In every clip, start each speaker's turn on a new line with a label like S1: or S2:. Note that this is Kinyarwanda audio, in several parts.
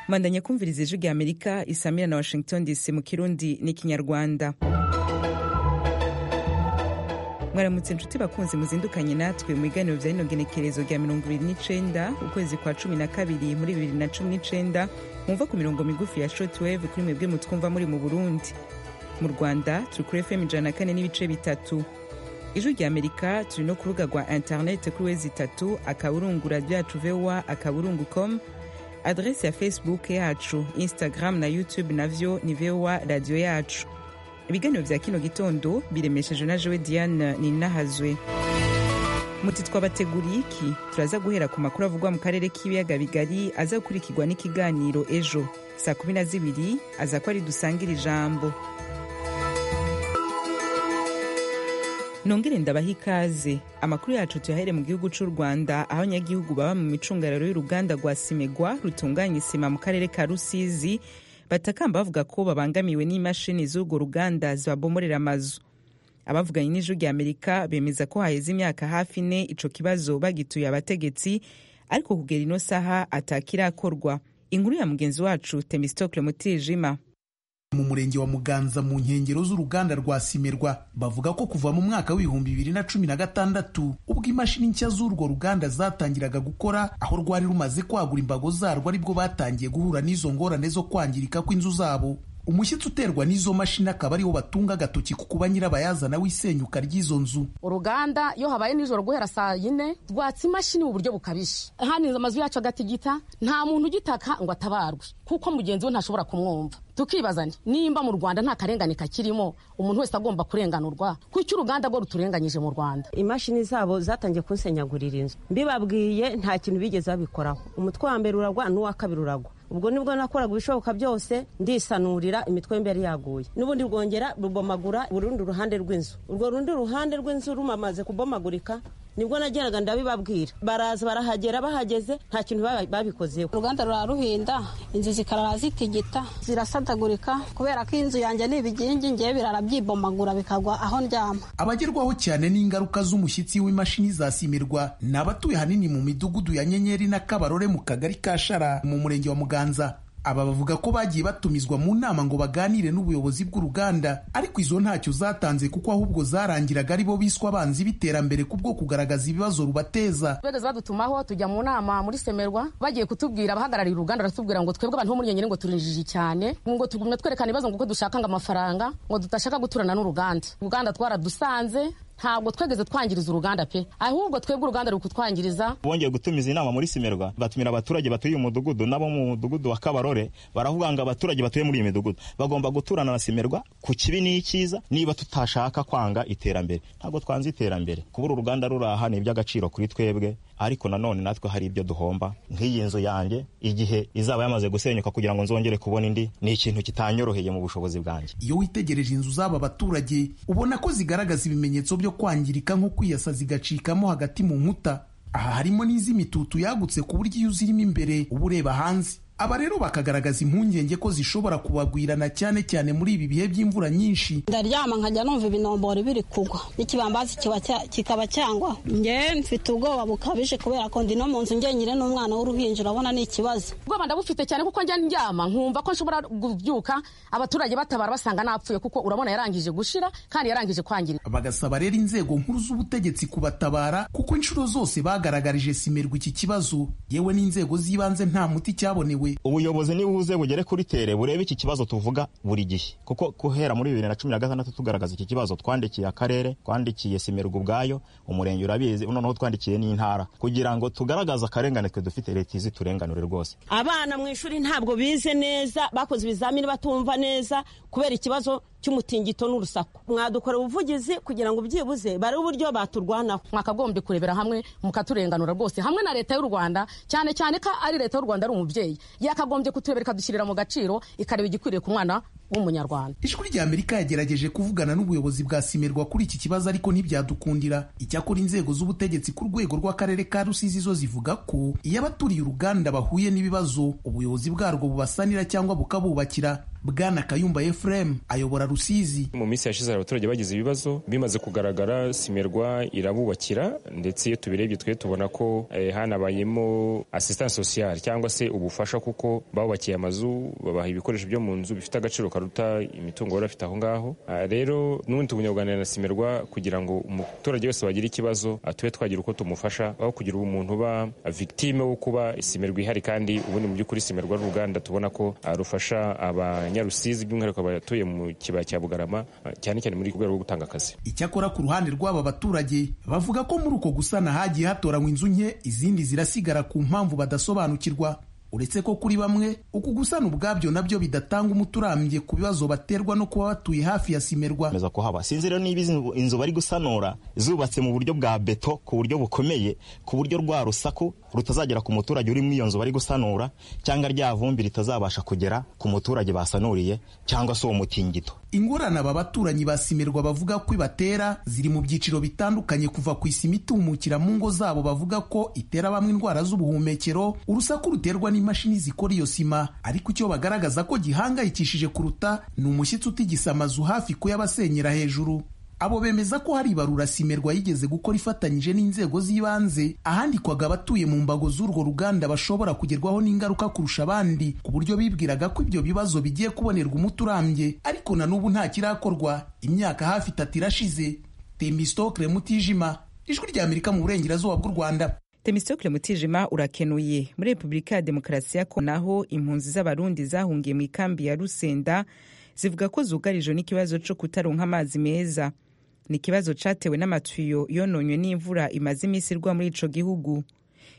S1: bandanya kumviriza ijwi rya amerika isamira na washington dc mu kirundi n'ikinyarwanda mwaramutse inshuti bakunze muzindukanye natwe mu biganiro bya rino genekerezo rya mirongo ibiri n'icenda ukwezi kwa cumi na kabiri muri bibiri na cumi n'icenda mwumva ku mirongo migufi ya shortwave kuri mwebwe mutwumva muri mu burundi mu rwanda turi kuri fm ijana na kane n'ibice bitatu ijwi rya amerika turi no ku rubuga rwa interinete kuri wezi itatu akaburungu radiyo yacu vowa akaburungu com adresi ya facebook yacu instagram na youtube navyo ni vowa radiyo yacu ibiganiro vya kino gitondo biremesheje na jewe diane ninahazwe muti twabateguriye iki turaza guhera ku makuru avugwa mu karere k'ibiyaga bigari aza gukurikirwa n'ikiganiro ejo saa kumi na zibiri aza ko ari dusangira ijambo nongere ndabaha ikaze amakuru yacu tuyahere mu gihugu cy'u rwanda aho abanyagihugu baba mu micungararo y'uruganda rwa simegwa rutunganya isima mu karere ka rusizi batakamba bavuga ko babangamiwe n'imashini z'urwo ruganda zibabomorera amazu abavuganye n'ijwi rya amerika bemeza ko haheze imyaka hafi ine ico kibazo bagituye abategetsi ariko kugera ino saha atakirakorwa inkuru ya mugenzi wacu temistokle mutijima
S2: mu murenge wa muganza mu nkengero z'uruganda rwa simerwa bavuga ko kuva mu mwaka w'ibihumbi bibiri na cumi na gatandatu ubwo imashini nshya z'urwo ruganda zatangiraga gukora aho rwari rumaze kwagura imbago zarwo aribwo batangiye guhura n'izo ngorane zo kwangirika kw'inzu zabo umushyitsi uterwa n'izo mashini akaba ariwo batunga agatoki ku kuba nyirabayazana w'isenyuka ry'izo nzu
S3: uruganda iyo habaye nijoro guhera saa yine rwatsa imashini mu buryo bukabije hano amazu yacu agatigita nta muntu ugitaka ngo atabarwe kuko mugenzi we ntashobora kumwumva tukibaza nimba mu rwanda nta karengane kakirimo umuntu wese agomba kurenganurwa kuko uruganda rwo ruturenganyije mu rwanda
S4: imashini zabo zatangiye kunsenyagurira inzu mbibabwiye nta kintu bigeze babikoraho umutwe wa mbere uragwa n'uwa kabiri uragwa ubwo nibwo nakoraga ibishoboka byose ndisanurira imitwe y'imbere yaguye n'ubundi rwongera rubomagura urundi ruhande rw'inzu urwo rundi ruhande rw'inzu rumamaze kubomagurika nibwo nageraga ndabibabwira baraza barahagera bahageze nta kintu babikozeho
S5: uruganda rura ruhinda inzu zikarara zitigita zirasadagurika kubera ko inzu yanjye ni ibigingi ngewe birara byibomagura bikagwa aho ndyama
S2: abagerwaho cyane n'ingaruka z'umushyitsi w'imashini zasimirwa ni abatuye ahanini mu midugudu ya nyenyeri na kabarore mu kagari ka shara mu murenge wa muganza aba bavuga ko bagiye batumizwa mu nama ngo baganire n'ubuyobozi bw'uruganda ariko izo ntacyo zatanze kuko ahubwo zarangiraga ari bo biswa abanzi b'iterambere kubwo kugaragaza ibibazo rubateza
S3: bageze badutumaho tujya mu nama muri semerwa bagiye kutubwira abahagarariye uruganda baratubwira ngo twebwe abantu bo muri nyanyine ngo turinjije cyane ngo tugumye twerekana ibibazo ngo uko dushaka ngo amafaranga ngo tudashaka guturana n'uruganda uruganda twaradusanze ntabwo twegeze twangiriza uruganda pe ahubwo twebwe uruganda ruri kutwangiriza
S6: bongeye gutumiza inama muri simerwa batumira abaturage batuye uyu mudugudu nabo mu mudugudu wa kabarore baravuga ngo abaturage batuye muri iyi midugudu bagomba guturana na simerwa ku kibi n'icyiza niba tutashaka kwanga iterambere ntabwo twanze iterambere kubura uruganda ruraha ni iby'agaciro kuri twebwe ariko nanone natwe hari ibyo duhomba nk'iyi nzu yanjye igihe izaba yamaze gusenyuka kugira ngo nzongere kubona indi ni ikintu kitanyoroheye mu bushobozi bwanjye
S2: iyo witegereje inzu z'aba baturage ubona ko zigaragaza ibimenyetso byo kwangirika nko kwiyasa zigacikamo hagati mu nkuta aha harimo n'iz'imitutu yagutse ku buryo iyo uzirimo imbere uba ureba hanze aba rero bakagaragaza impungenge ko zishobora kubagwirana cyane cyane muri ibi bihe by'imvura nyinshi
S5: ndaryama nkajya numva ibinombori biri kugwa n'ikibambazi kikaba cyangwa nge mfite ubwoba bukabije kubera ko ndi no mu nzu ngenyine n'umwana w'uruhinja urabona ni ikibazo
S3: ubwoba ndabufite cyane kuko njya ndyama nkumva ko nshobora kubyuka abaturage batabara basanga napfuye kuko urabona yarangije gushira kandi yarangije kwangirika
S2: bagasaba rero inzego nkuru z'ubutegetsi kubatabara kuko inshuro zose bagaragarije simerwa iki kibazo yewe n'inzego z'ibanze nta muti cyabonewe
S6: ubuyobozi nibuze bugere kuri tere burebe iki kibazo tuvuga buri gihe kuko guhera muri bibiri na cumi na gatandatu tugaragaza iki kibazo twandikiye akarere twandikiye simerwa ubwayo umurenge urabizi noneho twandikiye n'intara kugira ngo tugaragaze akarengane twe dufite leta izi turenganure rwose
S4: abana mu ishuri ntabwo bize neza bakoze ibizamini batumva neza kubera ikibazo cy'umutingito n'urusaku mwadukora ubuvugizi kugira ngo ubyibuze bare uburyo baturwanaho
S3: mwakagombye kurebera hamwe mukaturenganura rwose hamwe na leta y'u rwanda cyane cyane ko ari leta y'u rwanda ari umubyeyi yakagombye kuturebera ikadushyirira mu gaciro ikareba igikwiriye ku mwana w'umunyarwanda
S2: ijwi rya amerika yagerageje kuvugana n'ubuyobozi bwa simerwa kuri iki kibazo ariko ntibyadukundira icyakora inzego z'ubutegetsi ku rwego rw'akarere ka rusizi zo zivuga ko iyo abaturiye uruganda bahuye n'ibibazo ubuyobozi bwarwo bubasanira cyangwa bukabubakira bwana kayumba efuremu ayobora rusizi
S7: mu minsi yashize hari abaturage bagize ibibazo bimaze kugaragara simerwa irabubakira ndetse iyo tubirebye twe tubona ko eh, hanabayemo assistance sociale cyangwa se ubufasha kuko babubakiye amazu babaha ibikoresho byo mu nzu bifite agaciro karuta imitungo bari bafite aho ngaho Ah, rero n'ubundi tugumya kuganira na simerwa kugira ngo umuturage wese wagira ikibazo ah, tube twagira uko tumufasha aho kugira umuntu uba victime wo kuba simerwa ihari kandi ubundi mu by'ukuri simerwa ari uruganda tubona ko ah, rufasha aba Nyarusizi by'umwihariko abatuye mu kibaya cya Bugarama cyane cyane muri rwego rwo gutanga akazi
S2: icyakora ku ruhande rw'aba baturage bavuga ko muri uko gusana hagiye hatoranywa inzu nke izindi zirasigara ku mpamvu badasobanukirwa uretse ko kuri bamwe uku gusana ubwabyo nabyo bidatanga umuti urambye ku bibazo baterwa no kuba batuye hafi ya simerwa
S6: gukomeza kuhaba sinzi rero niba inzu- inzu bari gusanura zubatse mu buryo bwa beto ku buryo bukomeye ku buryo rwa rusaku rutazagera ku muturage uri muri iyo nzu bari gusanura cyangwa rya vumbi ritazabasha kugera ku muturage basanuriye cyangwa se uwo mutingito
S2: ingorane aba baturanyi ba simerwa bavuga ko ibatera ziri mu byiciro bitandukanye kuva ku isima itumukira mu ngo zabo bavuga ko itera bamwe indwara z'ubuhumekero urusaku ruterwa n'imashini zikora iyo sima ariko icyo bagaragaza ko gihangayikishije kuruta ni umushyitsi utigisa amazu hafi kuyabasenyera hejuru abo bemeza ko hari ibarura simerwa yigeze gukora ifatanyije n'inzego z'ibanze ahandikwaga abatuye mu mbago z'urwo ruganda bashobora kugerwaho n'ingaruka kurusha abandi ku buryo bibwiraga ko ibyo bibazo bigiye kubonerwa umuti urambye ariko na n'ubu nta kirakorwa imyaka hafi itatu irashize temistokle mutijima ijwi rya amerika mu burengerazuba bw'u rwanda
S1: temistokle mutijima urakenuye muri repubulika ya demokarasi ya kongo naho impunzi z'abarundi zahungiye mu ikambi ya rusenda zivuga ko zugarijwe n'ikibazo cyo kutaronka amazi meza ni ikibazo cyatewe n'amatuyo yononywe n'imvura imaze iminsi igwa muri ico gihugu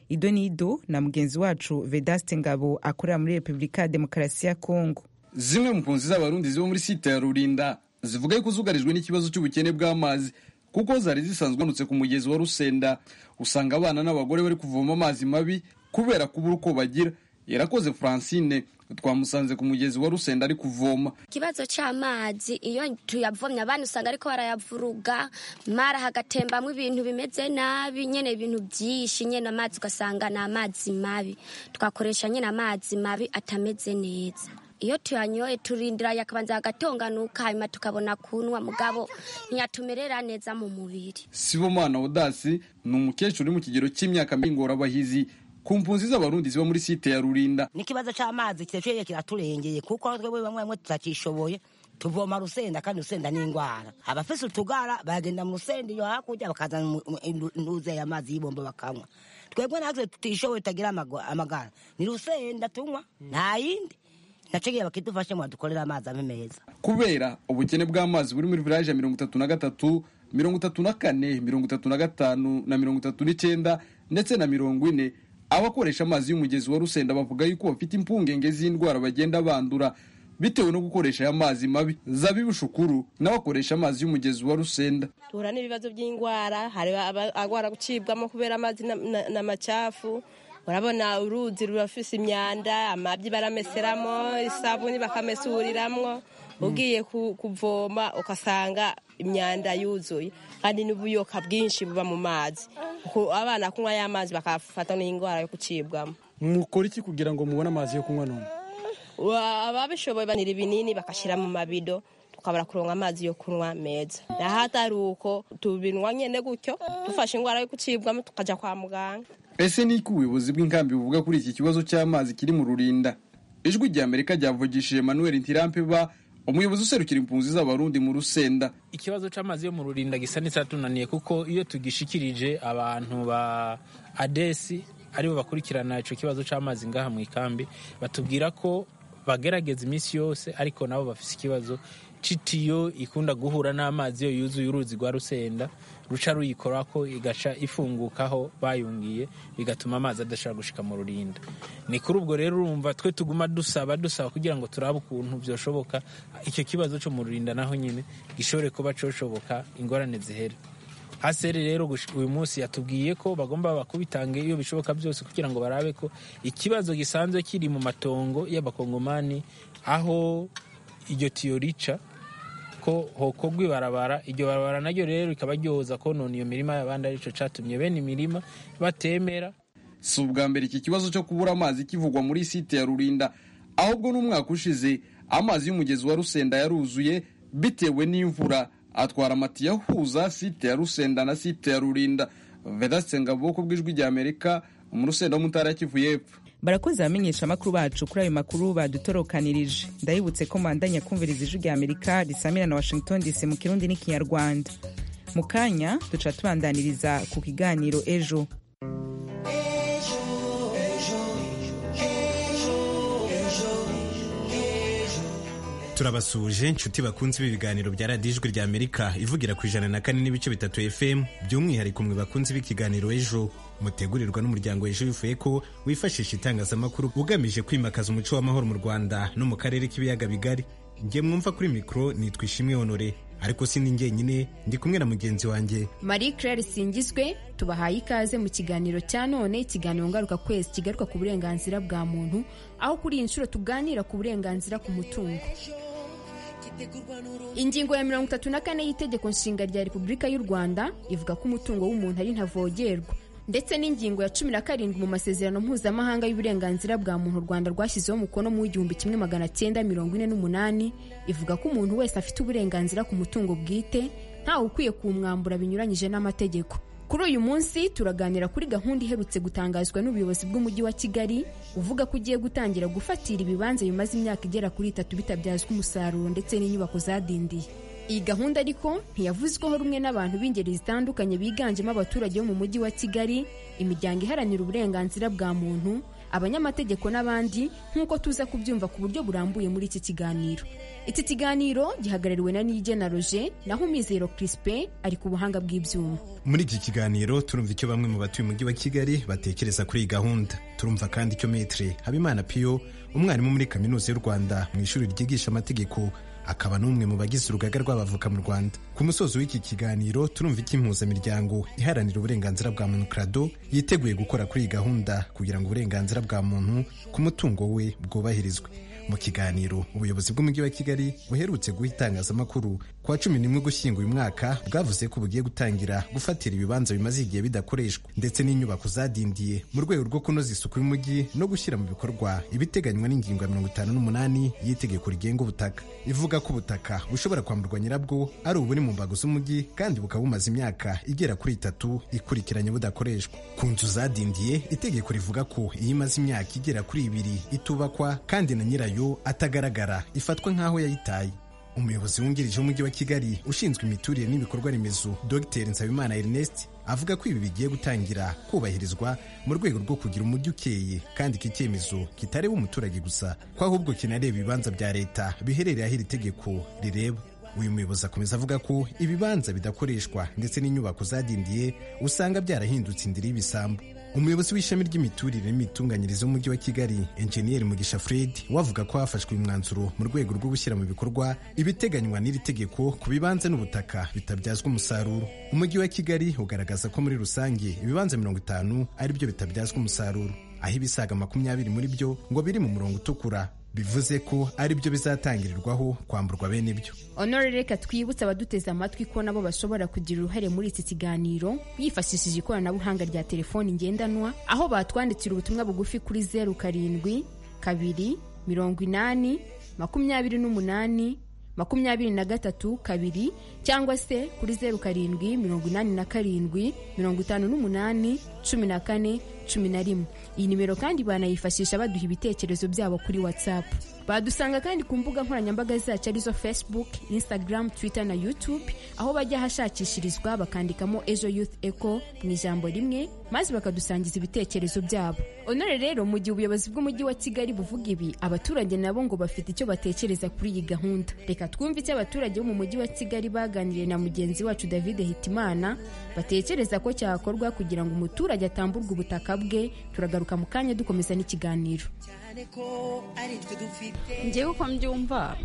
S1: ido nido na mugenzi wacu vedaste ngabo akorera muri repubulika ya demokarasi ya kongo
S8: zimwe mu mpunzi z'abarundi ziba muri site ya rurinda zivuga ko zugarijwe n'ikibazo cy'ubukene bw'amazi kuko zari zisanzwe hanutse ku mugezi wa rusenda usanga abana n'abagore bari kuvoma amazi mabi kubera kubura uko bagira yarakoze francine twamusanze ku mugezi wa rusenda ari kuvoma
S9: ikibazo cy'amazi iyo tuyavomye abana usanga ariko barayavuruga mara hagatembamo ibintu bimeze nabi nyine ibintu byinshi nyine amazi ugasanga ni amazi mabi twakoresha nyine amazi mabi atameze neza iyo tuyanyoye turindira yakabanza agatonganuka hanyuma tukabona kunwa mugabo ntiyatumerera neza mu mubiri
S8: sibomana odasi ni umukecuru uri mu kigero cy'imyaka mingorabahizi ku mpunzi z'abarundi ziba muri site ya rurinda
S10: n'ikibazo cy'amazi kirekeye kiraturengeye kuko twebwe bamwe bamwe tutakishoboye tuvoma rusenda kandi rusenda ni indwara abafise utugara bagenda mu rusenda iyo hakurya bakazana mu- mu- indu- induze y'amazi y'ibomba bakanywa twebwe natwe tutishoboye tutagira amago- amagara ni rusenda tunywa nta yindi nacegeye bakidufashe ngo badukorere amazi abe meza
S8: kubera ubukene bw'amazi buri muri village ya mirongo itatu na gatatu mirongo itatu na kane mirongo itatu na gatanu na mirongo itatu n'icyenda ndetse na mirongo ine abakoresha amazi y'umugezi wa rusenda bavuga yuko bafite impungenge z'indwara bagenda bandura bitewe no gukoresha aya mazi mabi zabibu shukuru nawe akoresha amazi y'umugezi wa rusenda
S11: duhura n'ibibazo by'indwara hari agwara gucibwamo kubera amazi na- na- n'amacafu urabona uruzi rurafise imyanda amabyi barameseramo isabuni bakamesuriramwo ugiye ku- kuvoma ugasanga imyanda yuzuye kandi n'ubuyoka bwinshi buba mu mazi Ku- abana kunywa ya mazi bakafata n'indwara yo gucibwamo
S12: mukora iki kugira ngo mubone amazi yo kunywa none
S11: Wa- ababishoboye banira ibinini bakashyira mu mabido tukabura kuronka amazi yo kunywa meza naho atari uko tubinywa nyine gutyo dufashe indwara yo gucibwamo tukaja kwa muganga
S8: ese ni iki ubuyobozi bw'inkambi buvuga kuri iki kibazo cy'amazi kiri mu rurinda ijwi rya amerika ryavugishije manuel ntirampeba umuyobozi userukira impunzi z'abarundi mu rusenda
S13: ikibazo cy'amazi yo mu rurinda gisa n'icatunaniye kuko iyo tugishikirije abantu ba adesi aribo bakurikirana icyo kibazo cy'amazi ngaha mu ikambi batubwira ko bagerageza iminsi yose ariko nabo bafite ikibazo citiyo ikunda guhura n'amazi iyo yuzuye uruzi rwa rusenda ruca ruyikora ko igaca ifungukaho bayungiye bigatuma amazi adashobora gushika mu rurinda ni kuri ubwo rero urumva twe tuguma dusaba dusaba kugira ngo turabe ukuntu byoshoboka icyo kibazo cyo mu rurinda naho nyine gishobore kuba coshoboka ingorane zihere haseri rero gush- uyu munsi yatubwiye ko bagomba bakubitange iyo bishoboka byose kugira ngo barabe ko ikibazo gisanzwe kiri mu matongo y'abakongomani aho iryo tiyo rica ko hokorwa ibarabara iryo barabara naryo rero rikaba ryoza konona iyo mirima y'abandi aricyo cyatumye bene imirima batemera
S8: si ubwa mbere iki kibazo cyo kubura amazi kivugwa muri site ya rurinda ahubwo n'umwaka ushize amazi y'umugezi wa rusenda yaruzuye bitewe n'imvura atwara amatiyo ahuza site ya rusenda na site ya rurinda vedasite ngabo ku bw'ijwi rya amerika mu rusenda wo mu ntara ya kivu y'epfo
S1: barakoze abamenyesha amakuru bacu kuri ayo makuru badutorokanirije ndabibutse ko mbandanya kumviriza ijwi rya amerika risamira na washington dc mu kirundi n'ikinyarwanda mu kanya duca tubandaniriza ku kiganiro ejo
S14: turabasuje inshuti bakunze ibi biganiro bya radiyo ijwi rya amerika ivugira ku ijana na kane n'ibice bitatu fm by'umwihariko mwe bakunze ibi kiganiro ejo mutegurirwa n'umuryango ejo bivuye ko wifashisha itangazamakuru ugamije kwimakaza umuco w'amahoro mu rwanda no mu karere k'ibiyaga bigari njye mwumva kuri mikoro nitwa ishimwe honore ariko si njyenyine ndi kumwe na mugenzi wanjye
S15: marie claire singizwe tubahaye ikaze mu kiganiro cya none ikiganiro ngaruka kwezi kigaruka ku burenganzira bwa muntu aho kuri iyi nshuro tuganira ku burenganzira ku mutungo ingingo ya mirongo itatu na kane y'itegeko nshinga rya repubulika y'u rwanda ivuga ko umutungo w'umuntu ari ntavogerwa ndetse n'ingingo ya cumi na karindwi mu masezerano mpuzamahanga y'uburenganzira bwa muntu u rwanda rwashyizeho umukono mu w'igihumbi kimwe magana cyenda mirongo ine n'umunani ivuga ko umuntu wese afite uburenganzira ku mutungo bwite ntawe ukwiye kuwumwambura binyuranyije n'amategeko kuri uyu munsi turaganira kuri gahunda iherutse gutangazwa n'ubuyobozi bw'umujyi wa kigali uvuga ko ugiye gutangira gufatira ibibanza bimaze imyaka igera kuri itatu bitabyazwa umusaruro ndetse n'inyubako zadindiye iyi gahunda ariko ntiyavuzweho rumwe n'abantu b'ingeri zitandukanye biganjemo abaturage bo mu mujyi wa kigali imiryango iharanira uburenganzira bwa muntu abanyamategeko n'abandi nk'uko tuza kubyumva ku buryo burambuye muri iki kiganiro iki kiganiro gihagarariwe na niyigena roje naho umwizero kirisipe ari ku buhanga bw'ibyuma
S14: muri iki kiganiro turumva icyo bamwe mu batuye umujyi wa kigali batekereza kuri iyi gahunda turumva kandi icyo metere habimana piyo umwarimu muri kaminuza y'u rwanda mu ishuri ryigisha amategeko akaba n'umwe mu bagize urugaga rw'abavoka mu rwanda ku musozi w'iki kiganiro turumva icyo impuzamiryango iharanira uburenganzira bwa muntu krado yiteguye gukora kuri iyi gahunda kugira ngo uburenganzira bwa muntu ku mutungo we bwubahirizwe mu kiganiro ubuyobozi bw'umujyi wa kigali buherutse guha itangazamakuru ku wa cumi n'imwe ugushyinga uyu mwaka bwavuze ko bugiye gutangira gufatira ibibanza bimaze igihe bidakoreshwa ndetse n'inyubako zadindiye mu rwego rwo kunoza isuku y'umujyi no gushyira mu bikorwa ibiteganywa n'ingingo ya mirongo itanu n'umunani y'itegeko rigenga ubutaka ivuga ko ubutaka bushobora kwamburwa nyirabwo ari uburi mu mbago z'umujyi kandi bukaba bumaze imyaka igera kuri itatu ikurikiranye budakoreshwa ku nzu zadindiye itegeko rivuga ko iyo imaze imyaka igera kuri ibiri itubakwa kandi na nyirayo yayo atagaragara ifatwa nk'aho yayitaye umuyobozi wungirije w'umujyi wa kigali ushinzwe imiturire n'ibikorwa remezo dr nsabimana ernest avuga ko ibi bigiye gutangira kubahirizwa mu rwego rwo kugira umujyi ukeye kandi iki cyemezo kitareba umuturage gusa ko ahubwo kinareba ibibanza bya leta biherereye aho iri tegeko rireba uyu muyobozi akomeza avuga ko ibibanza bidakoreshwa ndetse n'inyubako zadindiye usanga byarahindutse indiri y'ibisambu umuyobozi w'ishami ry'imiturire n'imitunganyirize w'umujyi wa kigali enjeniyeri mugisha fred we avuga ko hafashwe umwanzuro mu rwego rwo gushyira mu bikorwa ibiteganywa n'iri tegeko ku bibanza n'ubutaka bitabyazwa umusaruro umujyi wa kigali ugaragaza ko muri rusange ibibanza mirongo itanu ari byo bitabyazwa umusaruro aho ibisaga makumyabiri muri byo ngo biri mu murongo utukura bivuze ko ari byo bizatangirirwaho kwamburwa bene byo
S15: honore reka twibutse abaduteze amatwi ko nabo bashobora kugira uruhare muri iki kiganiro bifashishije ikoranabuhanga rya telefoni ngendanwa aho batwandikira ubutumwa bugufi kuri zeru karindwi kabiri mirongo inani makumyabiri n'umunani makumyabiri na gatatu kabiri cyangwa se kuri zeru karindwi mirongo inani na karindwi mirongo itanu n'umunani cumi na kane cumi na rimwe iyi nimero kandi banayifashisha baduha ibitekerezo byabo kuri whatsapp badusanga kandi ku mbuga nkoranyambaga zacu arizo facebook instagram twitter na youtube aho bajya ahashakishirizwa bakandikamo ejo youth eco mu ijambo rimwe maze bakadusangiza ibitekerezo byabo honore rero mu gihe ubuyobozi bw'umujyi wa kigali buvuga ibi abaturage nabo ngo bafite icyo batekereza kuri iyi gahunda reka twumve icyo abaturage bo mu mujyi wa kigali baganiriye na mugenzi wacu david hitimana batekereza ko cyakorwa kugira ngo umuturage atamburwe ubutaka bwe turagaruka mu kanya dukomeza n'ikiganiro
S16: ngewe uko mbyumva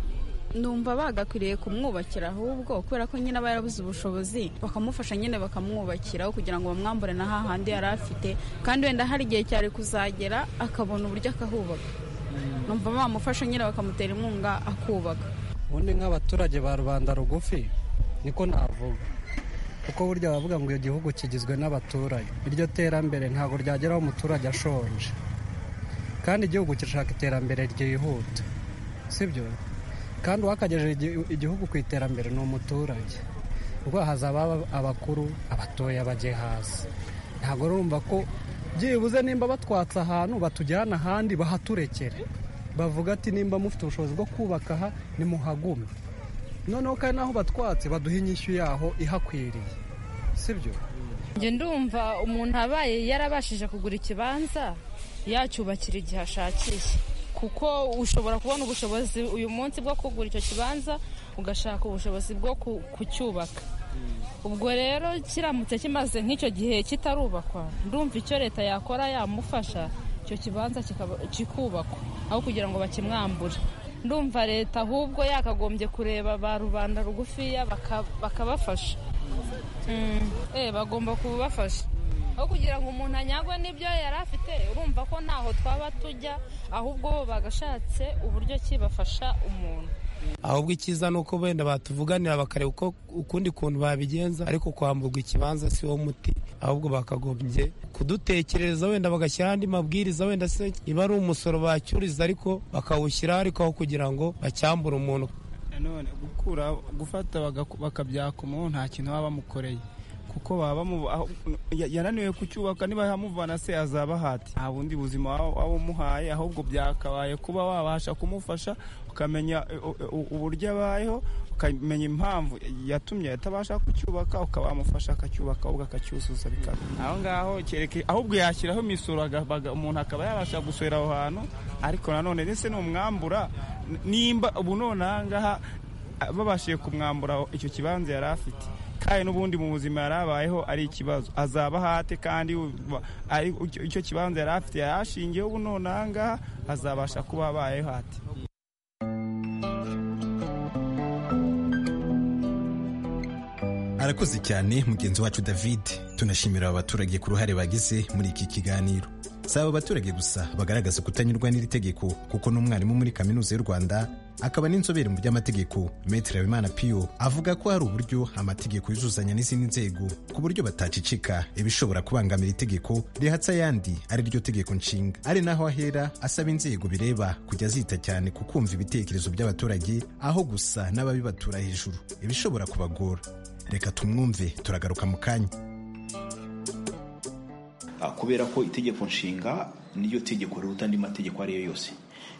S16: numva bagakwiriye kumwubakira ahubwo kubera ko nyine aba yarabuze ubushobozi bakamufasha nyine bakamwubakiraho kugira ngo bamwambure na hahandi yari afite kandi wenda hari igihe cyari kuzagera akabona uburyo akahubaka numva bamufasha nyine bakamutera inkunga akubaka
S17: ubundi nk'abaturage ba rubanda rugufi niko navuga kuko burya bavuga ngo iyo gihugu kigizwe n'abaturage iryo terambere ntabwo ryageraho umuturage ashonje kandi igihugu kirashaka iterambere ryihuta sibyo kandi uwakagejeje igi- igihugu ku iterambere ni umuturage ubwo hazaba haba abakuru abatoya bajye hasi ntabwo urumva ko byibuze nimba batwatse ahantu batujyana ahandi bahaturekere bavuga ati nimba mufite ubushobozi bwo kubaka aha nimuhagume noneho kandi n'aho batwatse baduha inyishyu yaho ihakwiriye sibyo
S18: njye ndumva umuntu abaye yarabashije kugura ikibanza yacyubakira igihe ashakiye kuko ushobora kubona ubushobozi uyu munsi bwo kugura icyo kibanza ugashaka ubushobozi bwo ku- kucyubaka ubwo rero kiramutse kimaze nk'icyo gihe kitarubakwa ndumva icyo leta yakora yamufasha icyo kibanza kikaba- kikubakwa aho kugira ngo bakimwambure ndumva leta ahubwo yakagombye kureba ba rubanda rugufiya baka- bakabafasha Mm, eh bagomba kubafasha aho kugira ngo umuntu anyagwe n'ibyo yari afite urumva ko ntaho twaba tujya ahubwo bo bagashatse uburyo ki bafasha umuntu
S19: ahubwo icyiza ni uko wenda batuvuganira bakareba uko ukundi kuntu babigenza ariko kwamburwa ikibanza si wo muti ahubwo bakagombye kudutekereza wenda bagashyiraho andi mabwiriza wenda se niba ari umusoro bacyuriza ariko bakawushyiraho ariko aho kugira ngo bacyambure umuntu
S20: nanone gukura gufata bagaku- bakabyaka umuntu nta kintu baba bamukoreye kuko baba bamu- aho- ya- yananiwe kucyubaka niba yamuvana se azaba hati nta bundi buzima waba waba umuhaye ahubwo byakabaye kuba wabasha kumufasha ukamenya eh, u- u- uburyo abayeho ukamenya impamvu yatumye atabasha kucyubaka ukaba wamufasha akacyubaka ahubwo akacyuzuza bikaba aho ngaho kereke ahubwo yashyiraho imisoro aga- baga- umuntu akaba yabasha gusura aho hantu ariko nanone ndetse numwambura n- nimba ubu none aha ngaha ah, babashije kumwambura icyo kibanza yari afite kandi n'ubundi mu buzima yari abayeho ari ikibazo azaba hate kandi u- ba- ari- icyo- icyo kibanza yari afite yari ashingiyeho ubu none aha ngaha azabasha kuba abayeho hate
S14: arakoze cyane mugenzi wacu david tunashimira aba baturage ku ruhare bagize muri iki kiganiro si aba baturage gusa bagaragaza kutanyurwa n'iri tegeko kuko n'umwarimu muri kaminuza y'u rwanda akaba n'inzobere mu by'amategeko metere habimana piyo avuga ko hari uburyo amategeko yuzuzanya n'izindi nzego ku buryo batacicika ibishobora kubangamira itegeko rihatse ayandi ari ryo tegeko nshinga ari naho ahera asaba inzego bireba kujya zita cyane ku kumva ibitekerezo by'abaturage aho gusa n'ababibatura hejuru ibishobora kubagora reka tumwumve turagaruka mu kanya
S21: Ah, kubera ko itegeko nshinga niyo tegeko riruta andi mategeko ariyo yose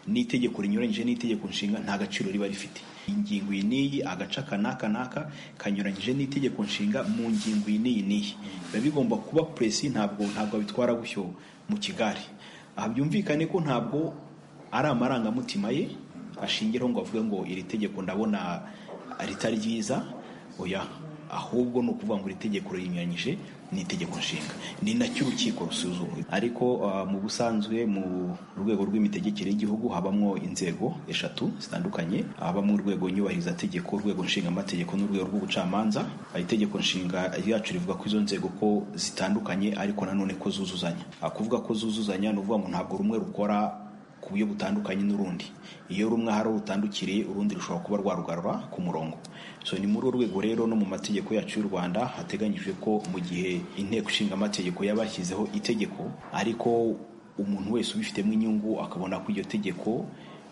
S21: n'itegeko rinyuranyije n'itegeko nshinga nta gaciro riba rifite ingingo iyi n'iyi agace aka n'aka n'aka kanyuranyije n'itegeko nshinga mu ngingo iyi n'iyi n'iyi biba bigomba kuba puresi ntabwo ntabwo abitwara gutyo mu kigari aha byumvikane ko ntabwo ari amarangamutima ye ashingiraho ngo avuge ngo iri tegeko ndabona ritari ryiza oya ahubwo ni ukuvuga ngo iri tegeko rinyuranyije n'itegeko nshinga ni nacyo urukiko rusuzuma ariko ah, mu busanzwe mu rwego rw'imitegekere y'igihugu habamo inzego eshatu zitandukanye habamo urwego nyubahirizategeko urwego nshingamategeko n'urwego rw'ubucamanza Ah, itegeko nshinga ryacu rivuga ko izo nzego ko zitandukanye ariko nanone ko zuzuzanya Ah, kuvuga ko zuzuzanya ni ukuvuga ngo ntabwo rumwe rukora ku buryo butandukanye n'urundi iyo rumwe hari urutandukiriye urundi rushobora kuba rwarugarura ku murongo so ni muri urwo rwego rero no mu mategeko yacu y'u rwanda hateganyijwe ko mu gihe inteko ishinga amategeko yabashyizeho itegeko ariko umuntu wese ubifitemo inyungu akabona ko iryo tegeko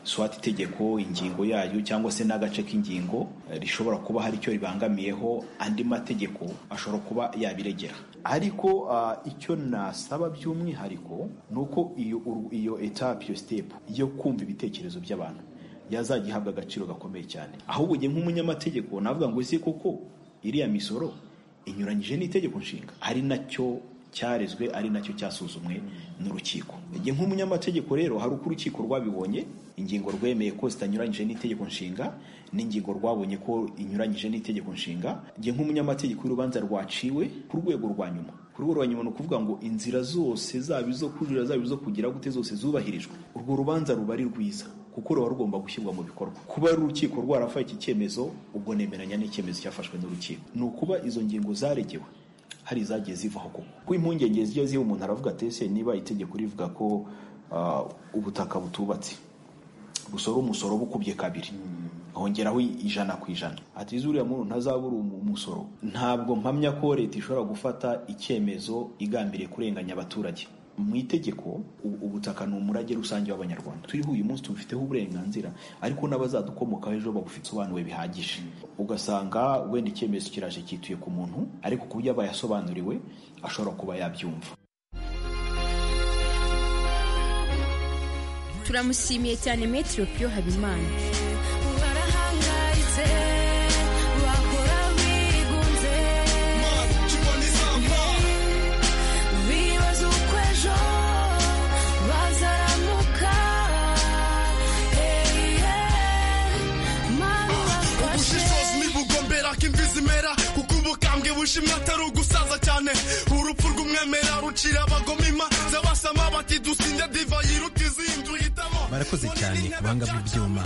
S21: swat itegeko ingingo yayo cyangwa se n'agace k'ingingo eh, rishobora kuba hari icyo ribangamiyeho andi mategeko ashobora kuba yabiregera ariko ah, icyo nasaba by'umwihariko ni uko iyo uru- iyo etape iyo sitepu yo kumva ibitekerezo by'abantu yazajya ihabwa agaciro gakomeye cyane ahubwo ugiye nk'umunyamategeko navuga ngo ese koko iriya misoro inyuranyije n'itegeko nshinga ari nacyo cyarezwe ari nacyo cyasuzumwe n'urukiko igihe nk'umunyamategeko rero hari uko urukiko rwabibonye ingingo rwemeye ko zitanyuranyije n'itegeko nshinga n'ingingo rwabonye ko inyuranyije n'itegeko nshinga igihe nk'umunyamategeko w'urubanza rwaciwe ku rwego rwa nyuma ku rwego rwa nyuma ni ukuvuga ngo inzira zose zaba izo kujurira zaba izo kugira gute zose zubahirijwe urwo rubanza ruba ari rwiza kuko ruba rugomba gushyirwa mu bikorwa kuba ari urukiko rwarafashe iki cyemezo ubwo nemeranya n'icyemezo cyafashwe n'urukiko ni ukuba izo ngingo zaregewe hari izagiye zivaho koko kuko impungenge zijya ziba umuntu aravuga ati ese niba itegeko rivuga ko ah, ubutaka butubatse gusora umusoro uba ukubye kabiri hongeraho ijana ku ijana ati zuriya muntu ntazabura umu- umusoro ntabwo mpamya ko leta ishobora gufata icyemezo igambiriye kurenganya abaturage mu itegeko u- ubutaka ni umurage rusange w'abanyarwanda turiho uyu munsi tubufiteho uburenganzira ariko n'abazadukomokaho ejo babusobanuwe bihagije ugasanga wenda icyemezo kiraje cyituye ku muntu ariko ku buryo aba yasobanuriwe ashobora kuba yabyumva
S15: turamushimiye cyane metero piyo habimana
S5: bibaza uko ejo bazaramuka
S22: ubushishozi ntibugombera ko imvi zimera kuko ubukambwe bushimwe atari ugusaza cyane urupfu rw'umwemera rucira abagomima z'abasama bati dusinde divayi iruta izindi uhitamo
S14: barakoze cyane ku banga bw'ibyuma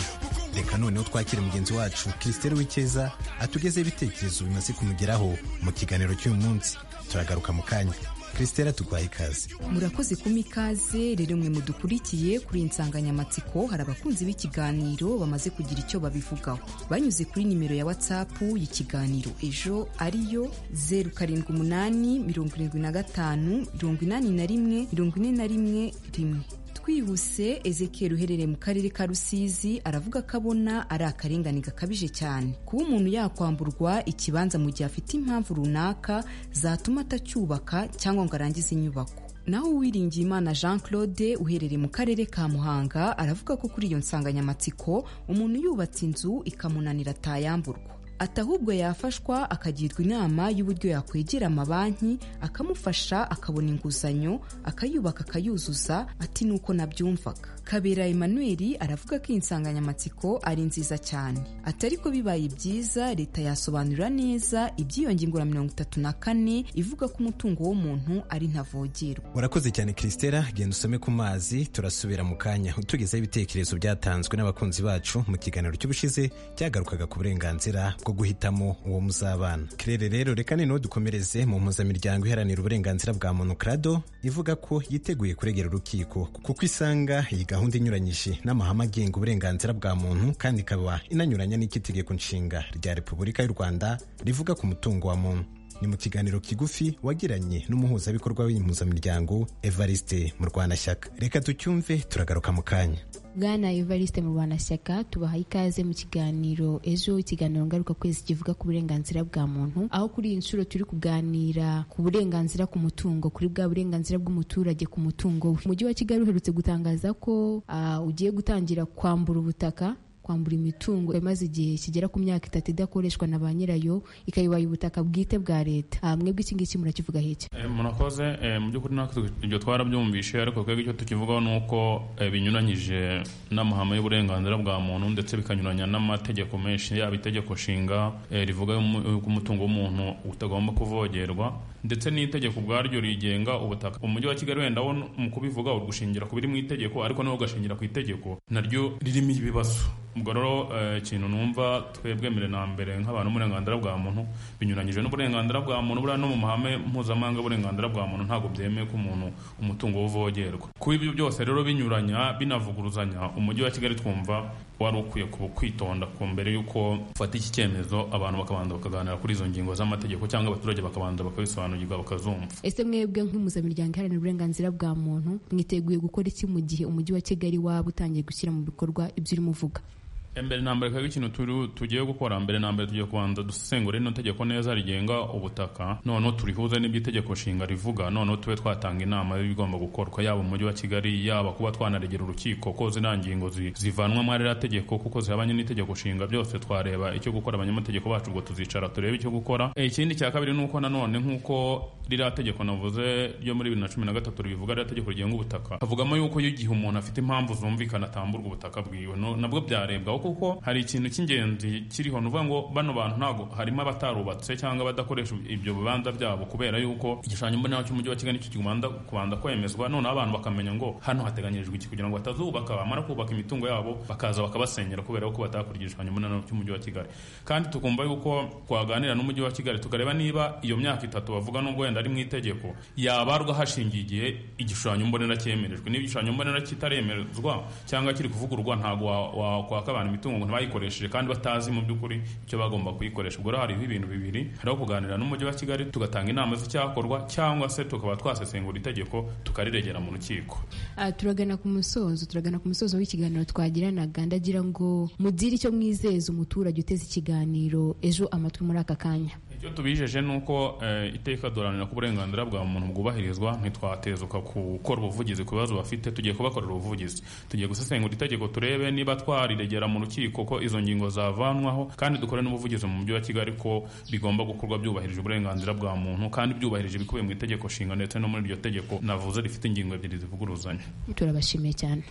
S14: reka noneho twakire mugenzi wacu christelle w'icyeza atugezeho ibitekerezo bimaze kumugeraho mu kiganiro cy'uyu munsi turagaruka mu kanya christelle atugwaye ikaze
S23: murakoze kuma ikaze rero mwe mudukurikiye kuri iyi nsanganyamatsiko hari abakunzi b'ikiganiro bamaze kugira icyo babivugaho banyuze kuri nimero ya watsapu y'ikiganiro ejo ariyo zeru karindwi umunani mirongo irindwi na gatanu mirongo inani na rimwe mirongo ine na rimwe rimwe twihuse ezekiel uherereye mu karere ka rusizi aravuga ko abona ari akarengane gakabije cyane kuba umuntu yakwamburwa ikibanza mu gihe afite impamvu runaka zatuma atacyubaka cyangwa ngo arangize inyubako naho uwiringiye imana jean claude uherereye mu karere ka muhanga aravuga ko kuri iyo nsanganyamatsiko umuntu yubatse inzu ikamunanira atayamburwa ati ahubwo yafashwa akagirwa inama y'uburyo yakwegera amabanki akamufasha akabona inguzanyo akayubaka akayuzuza ati nuko nabyumvaga kabera emmanuel aravuga ko iyi nsanganyamatsiko ari nziza cyane ati ariko bibaye byiza leta yasobanura neza iby'iyo ngingo ya mirongo itatu na kane ivuga ko umutungo w'umuntu ari ntavogerwa
S14: urakoze cyane christelle genda usome ku mazi turasubira mu kanya utugezeho ibitekerezo byatanzwe n'abakunzi bacu mu kiganiro cy'ubushize cyagarukaga ku burenganzira bwo guhitamo uwo muzabana kirere rero reka noneho dukomereze mu mpuzamiryango iharanira uburenganzira bwa muntu krado ivuga ko yiteguye kuregera urukiko kuko isanga iyi gahunda inyuranyije n'amahame agenga uburenganzira bwa muntu kandi ikaba inanyuranya n'icy'itegeko nshinga rya repubulika y'u rwanda rivuga ku mutungo wa muntu ni mu kiganiro kigufi wagiranye n'umuhuzabikorwa w'iyi mpuzamiryango evariste murwanashyaka reka tucyumve turagaruka mu kanya
S24: bwana evariste mu rwanashyaka tubahaye ikaze mu kiganiro ejo ikiganiro ngarukakwezi kivuga ku burenganzira bwa muntu aho kuri iyi nshuro turi kuganira ku burenganzira ku mutungo kuri bwa burenganzira bw'umuturage ku mutungo we umujyi wa kigali uherutse gutangaza ko ah, ugiye gutangira kwambura ubutaka kwambura imitungo imaze igihe kigera ku myaka itatu idakoreshwa na ba nyirayo ikayibaya ubutaka bwite bwa leta Ah, mwebwe iki ngiki murakivuga heke
S25: Eh, murakoze eh, mu by'ukuri natwe ibyo twarabyumvishe ariko twebwe icyo tukivugaho ni uko eh, binyuranyije n'amahame y'uburenganzira bwa muntu ndetse bikanyuranya n'amategeko menshi yaba itegeko nshinga eh, rivuga y'umu- y'uko umutungo w'umuntu utagomba kuvogerwa ndetse n'itegeko ubwaryo rigenga ubutaka umujyi wa kigali wenda wo mu kubivuga urushingira ku biri mu itegeko ariko nawe ugashingira ku itegeko naryo ririmo ibibazo ubwo rero eh, ikintu numva twebwe mbere na mbere nk'abantu uburenganzira bwa muntu binyuranyije n'uburenganzira bwa muntu buriya no mu mahame mpuzamahanga y'uburenganzira bwa muntu ntabwo byemeye ko umuntu umutungo we uvogerwa kuba ibyo byose rero binyuranya binavuguruzanya umujyi wa kigali twumva wari ukwiye ku- kwitonda ku mbere y'uko ufata iki cyemezo abantu bakabanza bakaganira kuri izo ngingo z'amategeko cyangwa abaturage bakabanza bakabisobanukirwa bakazumva
S24: ese mwebwe nk'impuzamiryango iharanira uburenganzira bwa muntu mwiteguye gukora iki mu gihe umujyi wa kigali waba utangiye gushyira mu bikorwa ibyo urimo uvuga
S25: mbere na mbere kabiri ikintu turi- tugiye gukora mbere na mbere tugiye kubanza dusesengura rino tegeko neza rigenga ubutaka noneho turihuze n'ibyo itegeko nshinga rivuga noneho tube twatanga inama y'ibigomba gukorwa yaba umujyi wa kigali yaba kuba twanaregera urukiko ko ziriya ngingo zi- zivanwamo ririya tegeko kuko zihabanye n'itegeko nshinga byose twareba icyo gukora abanyamategeko bacu ubwo tuzicara turebe icyo gukora Eh, ikindi cya kabiri ni uko nanone nk'uko ririya tegeko navuze ryo muri bibiri na cumi na gatatu ribivuga ririya tegeko rigenga ubutaka havugamo yuko iyo igihe umuntu afite impamvu zumvikana atamburwa ubutaka bwiwe no- nabwo byarebwaho kuko hari ikintu cy'ingenzi kiriho ni ukuvuga ngo bano bantu ntabwo harimo abatarubatse cyangwa abadakoresha ibyo bibanza byabo kubera yuko igishushanyo mbonera cy'umujyi wa kigali nicyo kibanza kubanza kwemezwa noneho abantu bakamenya ngo hano hateganyirijwe iki kugira ngo batazubaka bamara kubaka imitungo yabo bakaza bakabasenyera kubera yuko batakurikije igishushanyo mbonera cy'umujyi wa kigali kandi tukumva yuko twaganira n'umujyi wa kigali tukareba niba iyo myaka itatu bavuga nubwo wenda ari mu itegeko yabarwa hashingiye igihe igishushanyo mbonera cyemerejwe niba igishushanyo mbonera kitaremezwa cyangwa kiri kuvugurwa ntabwo wa- wakwaka abantu imitungo ngo ntibayikoresheje kandi batazi mu by'ukuri icyo bagomba kuyikoresha ubwo rero hariho ibintu bibiri hariho kuganira n'umujyi wa kigali tugatanga inama z'icyakorwa cyangwa se tukaba twasesengura itegeko tukariregera mu rukiko
S15: Ah, turagana ku musozo turagana ku musozo w'ikiganiro twagiranaga ndagira ngo mugire icyo mwizeza umuturage uteze ikiganiro ejo amatwi muri aka kanya
S25: icyo tubijeje ni uko eh, iteka duharanira ko uburenganzira bwa muntu bwubahirizwa ntitwatezuka gukora ubuvugizi ku bibazo bafite tugiye kubakorera ubuvugizi tugiye gusesengura itegeko turebe niba twariregera mu rukiko ko izo ngingo zavanwaho kandi dukore n'ubuvugizi mu mujyi wa kigali ko bigomba gukorwa byubahirije uburenganzira bwa muntu kandi byubahirije ibikubiye mu itegeko nshinga ndetse no muri iryo tegeko navuze rifite ingingo ebyiri zivuguruzanya
S15: turabashimiye cyane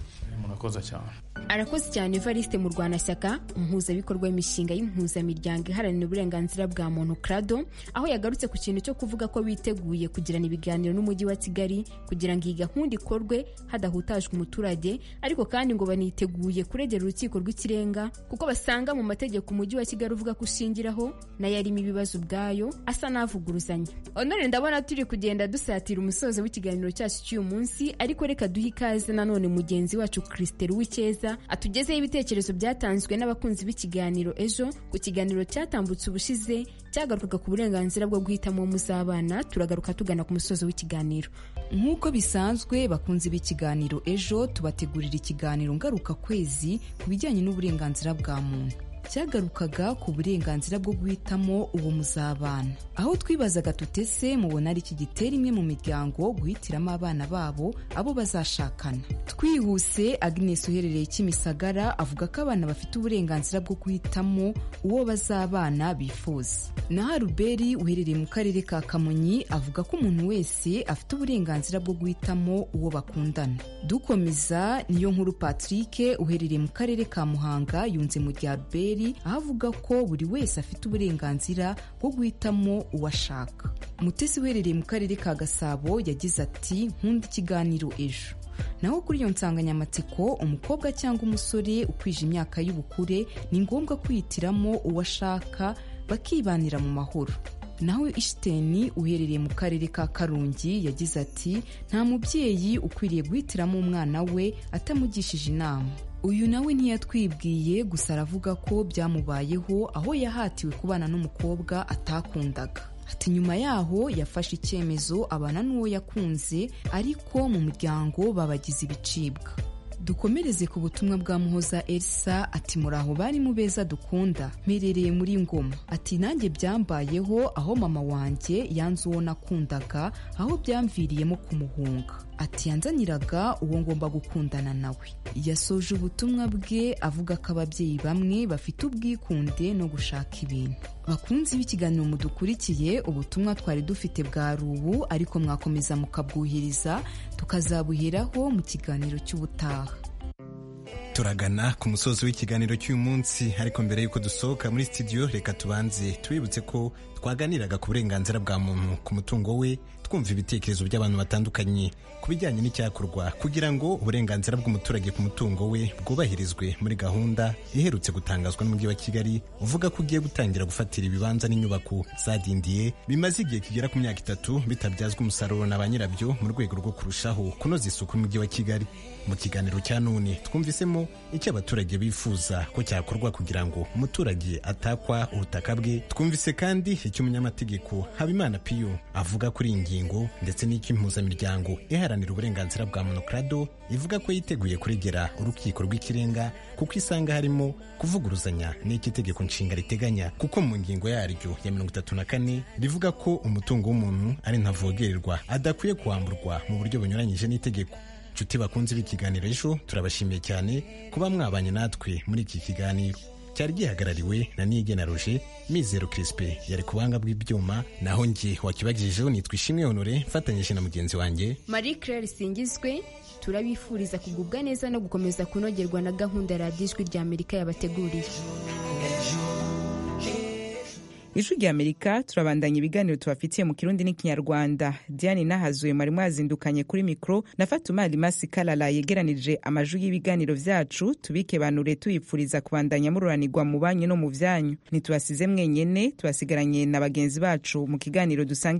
S25: murakoze cyane
S26: arakoze
S15: cyane evariste mu rwanashyaka umuhuzabikorwa w'imishinga y'impuzamiryango iharanira uburenganzira bwa muntu crado aho yagarutse ku kintu cyo kuvuga ko biteguye kugirana ibiganiro n'umujyi wa kigali kugira ngo iyi gahunda ikorwe hadahutajwe umuturage ariko kandi ngo baniteguye kuregera urukiko rw'ikirenga kuko basanga mu mategeko umujyi wa kigali uvuga ko ushingiraho nayo arimo ibibazo ubwayo asa n'avuguruzanya honore ndabona turi kugenda dusatira umusozo w'ikiganiro cyacu cy'uyu munsi ariko reka duhe ikaze nanone mugenzi wacu christelle uwicyeza atugezeho ibitekerezo byatanzwe n'abakunzi b'ikiganiro ejo ku kiganiro cyatambutse ubushize cyagarukaga ku burenganzira bwo guhitamo muzabana turagaruka tugana ku musozo w'ikiganiro
S23: nk'uko bisanzwe bakunze b'ikiganiro ejo tubategurira ikiganiro ngaruka kwezi ku bijyanye n'uburenganzira bwa muntu cyagarukaga ku burenganzira bwo guhitamo uwo muzabana aho twibazaga tutese mubona ari iki gitera imwe mu miryango guhitiramo abana babo abo bazashakana twihuse agnes uherereye kimisagara avuga ko abana bafite uburenganzira bwo guhitamo uwo bazabana bifuza naho aruberi uherereye mu karere ka kamonyi avuga ko umuntu wese afite uburenganzira bwo guhitamo uwo bakundana dukomeza niyo nkuru patrick uherereye mu karere ka muhanga yunze mu rya ruberi aho avuga ko buri wese afite uburenganzira bwo guhitamo uwo ashaka mutesi uherereye mu karere ka gasabo yagize ati nkunda ikiganiro ejo naho kuri iyo nsanganyamatsiko umukobwa cyangwa umusore ukwije imyaka y'ubukure ni ngombwa kwihitiramo uwo ashaka bakibanira mu mahoro naho ishiteni uherereye mu karere ka karungi yagize ati nta mubyeyi ukwiriye guhitiramo umwana we atamugishije inama uyu nawe ntiyatwibwiye gusa aravuga ko byamubayeho aho yahatiwe kubana n'umukobwa atakundaga ati nyuma yaho yafashe icyemezo abana n'uwo yakunze ariko mu muryango babagize ibicibwa dukomereze ku butumwa bwa muhoza elsa ati muraho bari mu beza dukunda mperereye muri ngoma ati nanjye byambayeho aho mama wanjye yanze uwo nakundaga aho byamviriyemo kumuhunga ati yanzaniraga uwo ngomba gukundana nawe yasoje ubutumwa bwe avuga ko ababyeyi bamwe bafite ubwikunde no gushaka ibintu bakunzi b'ikiganiro mudukurikiye ubutumwa twari dufite bwari ubu ariko mwakomeza mukabwuhiriza tukazabuheraho mu kiganiro cy'ubutaha
S14: turagana ku musozi w'ikiganiro cy'uyu munsi ariko mbere y'uko dusohoka muri studio reka tubanze twibutse ko twaganiraga ku burenganzira bwa muntu ku mutungo we twumva ibitekerezo by'abantu batandukanye ku bijyanye n'icyakorwa kugira ngo uburenganzira bw'umuturage ku mutungo we bwubahirizwe muri gahunda iherutse gutangazwa n'umujyi wa kigali uvuga ko ugiye gutangira gufatira ibibanza n'inyubako zadindiye bimaze igihe kigera ku myaka itatu bitabyazwa umusaruro na ba nyirabyo mu rwego rwo kurushaho kunoza isuku y'umujyi wa kigali mu kiganiro cya none twumvisemo icyo abaturage bifuza ko cyakorwa kugira ngo umuturage atakwa ubutaka bwe twumvise kandi icyo umunyamategeko habimana piyo avuga kuri iyi ngingo ndetse n'icyo impuzamiryango iharanira uburenganzira bwa muntu crado ivuga ko yiteguye kuregera urukiko rw'ikirenga kuko isanga harimo kuvuguruzanya n'icyo itegeko nshinga riteganya kuko mu ngingo yaryo ya mirongo itatu na kane rivuga ko umutungo w'umuntu ari ntavogererwa adakwiye kwamburwa mu buryo bunyuranyije n'itegeko nshuti bakunze b'ikiganiro ejo turabashimiye cyane kuba mwabanye natwe muri iki kiganiro cyari gihagarariwe na nige na roger mizero kirisipe yari ku buhanga bw'ibyuma naho nge wakibagejejeho nitwa ishimwe honore mfatanyije na mugenzi wanjye
S15: marie claire singizwe turabifuriza kugubwa neza no gukomeza kunogerwa na gahunda ya radiyo ijwi rya amerika yabateguriye
S1: ijwi rya amerika turabandanya ibiganiro tubafitiye mu kirundi n'ikinyarwanda diane nahazuye mwari mwazindukanye kuri mikoro na fatuma rimasi karara yegeranije amajwi y'ibiganiro byacu tubike banure tuyipfuriza kubandanya mururanirwa mu banyu no mu byanyu ntitubasize mwenyene tubasigaranye na bagenzi bacu mu kiganiro dusanga